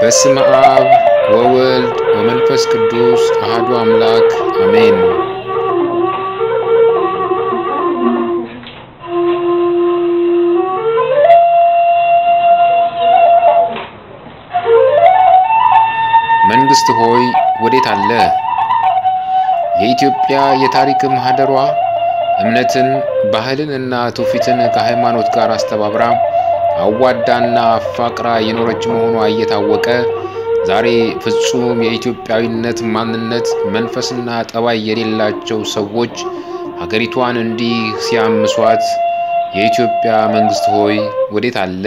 በስመ አብ ወወልድ ወመንፈስ ቅዱስ አሐዱ አምላክ አሜን። መንግሥት ሆይ ወዴት አለ? የኢትዮጵያ የታሪክ ማህደሯ እምነትን ባህልን እና ትውፊትን ከሃይማኖት ጋር አስተባብራ አዋዳና አፋቅራ የኖረች መሆኗ እየታወቀ ዛሬ ፍጹም የኢትዮጵያዊነት ማንነት መንፈስና ጠባይ የሌላቸው ሰዎች ሀገሪቷን እንዲህ ሲያምሷት የኢትዮጵያ መንግሥት ሆይ ወዴት አለ?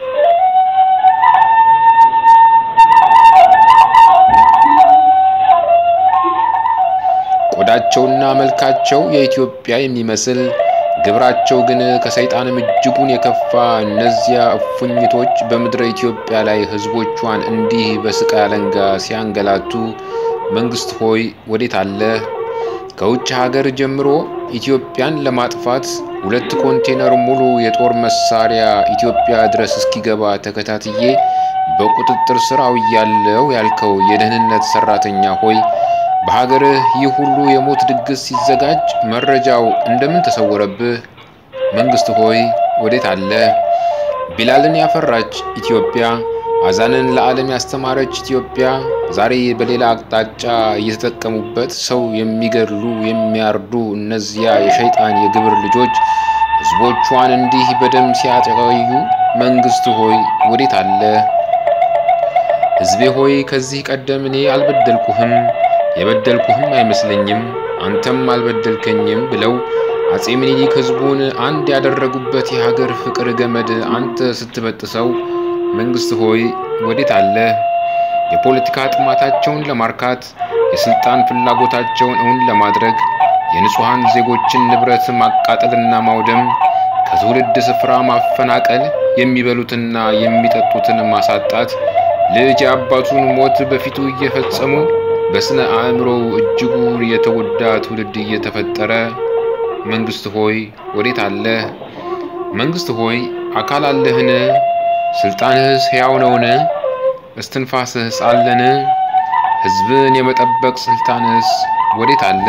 ቆዳቸውና መልካቸው የኢትዮጵያ የሚመስል ግብራቸው ግን ከሰይጣንም እጅጉን የከፋ እነዚያ እፉኝቶች በምድረ ኢትዮጵያ ላይ ሕዝቦቿን እንዲህ በስቃይ አለንጋ ሲያንገላቱ መንግሥት ሆይ ወዴት አለ? ከውጭ ሀገር ጀምሮ ኢትዮጵያን ለማጥፋት ሁለት ኮንቴነር ሙሉ የጦር መሳሪያ ኢትዮጵያ ድረስ እስኪገባ ተከታትዬ በቁጥጥር ስር አውያለሁ ያልከው የደህንነት ሰራተኛ ሆይ በሀገርህ ይህ ሁሉ የሞት ድግስ ሲዘጋጅ መረጃው እንደምን ተሰወረብህ? መንግሥት ሆይ ወዴት አለ? ቢላልን ያፈራች ኢትዮጵያ፣ አዛንን ለዓለም ያስተማረች ኢትዮጵያ ዛሬ በሌላ አቅጣጫ እየተጠቀሙበት ሰው የሚገድሉ የሚያርዱ እነዚያ የሸይጣን የግብር ልጆች ሕዝቦቿን እንዲህ በደም ሲያጠቃዩ መንግሥት ሆይ ወዴት አለ? ሕዝቤ ሆይ ከዚህ ቀደም እኔ አልበደልኩህም የበደልኩህም አይመስለኝም አንተም አልበደልከኝም ብለው አጼ ምኒልክ ሕዝቡን አንድ ያደረጉበት የሀገር ፍቅር ገመድ አንተ ስትበጥሰው መንግሥት ሆይ ወዴት አለ? የፖለቲካ ጥማታቸውን ለማርካት የስልጣን ፍላጎታቸውን እውን ለማድረግ የንጹሐን ዜጎችን ንብረት ማቃጠልና ማውደም፣ ከትውልድ ስፍራ ማፈናቀል፣ የሚበሉትና የሚጠጡትን ማሳጣት፣ ልጅ የአባቱን ሞት በፊቱ እየፈጸሙ በስነ አእምሮው እጅጉን የተጎዳ ትውልድ እየተፈጠረ መንግሥት ሆይ ወዴት አለ? መንግሥት ሆይ አካል አለህን? ስልጣንህስ ሕያው ነውን? እስትንፋስህስ አለን? ሕዝብን የመጠበቅ ስልጣንህስ ወዴት አለ?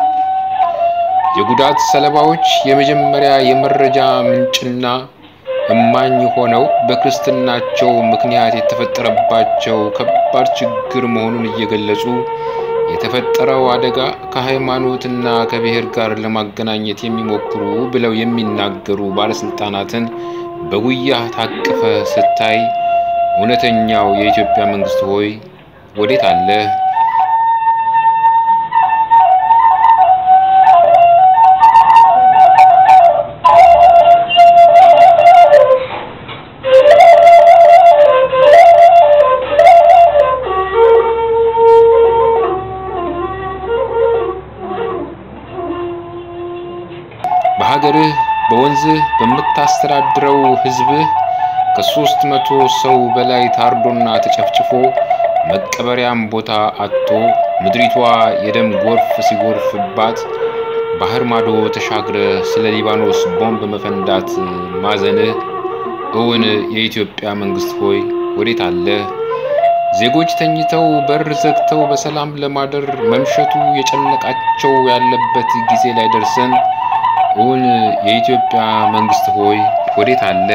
የጉዳት ሰለባዎች የመጀመሪያ የመረጃ ምንጭና እማኝ ሆነው በክርስትናቸው ምክንያት የተፈጠረባቸው ከባድ ችግር መሆኑን እየገለጹ የተፈጠረው አደጋ ከሃይማኖትና ከብሔር ጋር ለማገናኘት የሚሞክሩ ብለው የሚናገሩ ባለስልጣናትን በጉያ ታቅፈ ስታይ እውነተኛው የኢትዮጵያ መንግሥት ሆይ ወዴት አለ? በሀገርህ በወንዝህ በምታስተዳድረው ሕዝብህ ከሦስት መቶ ሰው በላይ ታርዶና ተጨፍጭፎ መቀበሪያም ቦታ አጥቶ ምድሪቷ የደም ጎርፍ ሲጎርፍባት ባህር ማዶ ተሻግረ ስለ ሊባኖስ ቦምብ መፈንዳት ማዘንህ እውን የኢትዮጵያ መንግሥት ሆይ ወዴት አለ? ዜጎች ተኝተው በር ዘግተው በሰላም ለማደር መምሸቱ የጨነቃቸው ያለበት ጊዜ ላይ ደርሰን እውን የኢትዮጵያ መንግሥት ሆይ ወዴት አለ?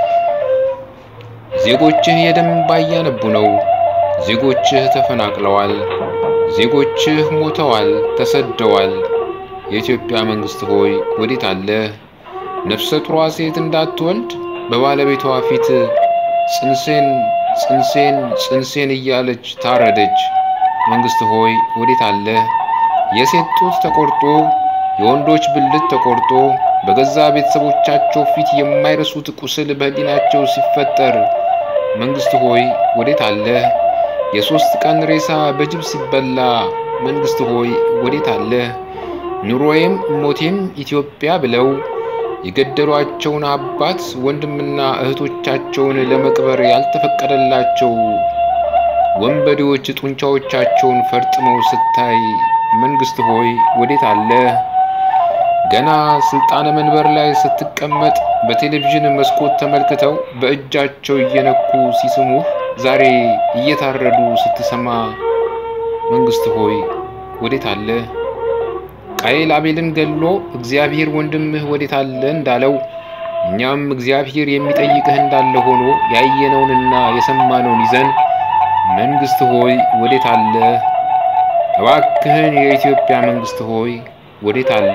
ዜጎችህ የደም እንባ እያነቡ ነው። ዜጎችህ ተፈናቅለዋል። ዜጎችህ ሞተዋል፣ ተሰደዋል። የኢትዮጵያ መንግሥት ሆይ ወዴት አለ? ነፍሰ ጡሯ ሴት እንዳትወልድ በባለቤቷ ፊት ጽንሴን ጽንሴን ጽንሴን እያለች ታረደች። መንግሥት ሆይ ወዴት አለ? የሴት ጡት ተቆርጦ የወንዶች ብልት ተቆርጦ በገዛ ቤተሰቦቻቸው ፊት የማይረሱት ቁስል በሕሊናቸው ሲፈጠር መንግሥት ሆይ ወዴት አለ? የሦስት ቀን ሬሳ በጅብ ሲበላ መንግሥት ሆይ ወዴት አለ? ኑሮዬም ሞቴም ኢትዮጵያ ብለው የገደሏቸውን አባት ወንድምና እህቶቻቸውን ለመቅበር ያልተፈቀደላቸው ወንበዴዎች ጡንቻዎቻቸውን ፈርጥመው ስታይ መንግሥት ሆይ ወዴት አለ? ገና ስልጣነ መንበር ላይ ስትቀመጥ በቴሌቪዥን መስኮት ተመልክተው በእጃቸው እየነኩ ሲስሙህ ዛሬ እየታረዱ ስትሰማ መንግስት ሆይ ወዴት አለ? ቃየል አቤልን ገድሎ እግዚአብሔር ወንድምህ ወዴት አለ እንዳለው እኛም እግዚአብሔር የሚጠይቅህ እንዳለ ሆኖ ያየነውንና የሰማነውን ይዘን መንግስት ሆይ ወዴት አለ? እባክህን የኢትዮጵያ መንግስት ሆይ ወዴት አለ?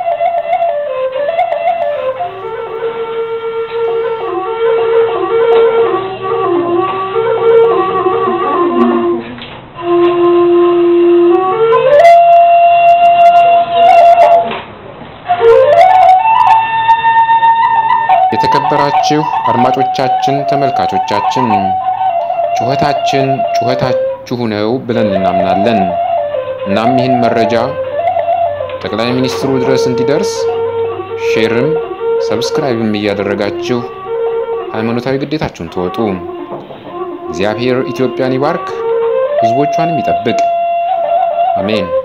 የተከበራችሁ አድማጮቻችን፣ ተመልካቾቻችን ጩኸታችን ጩኸታችሁ ነው ብለን እናምናለን። እናም ይህን መረጃ ጠቅላይ ሚኒስትሩ ድረስ እንዲደርስ ሼርም ሰብስክራይብም እያደረጋችሁ ሃይማኖታዊ ግዴታችሁን ተወጡ። እግዚአብሔር ኢትዮጵያን ይባርክ፣ ሕዝቦቿንም ይጠብቅ። አሜን።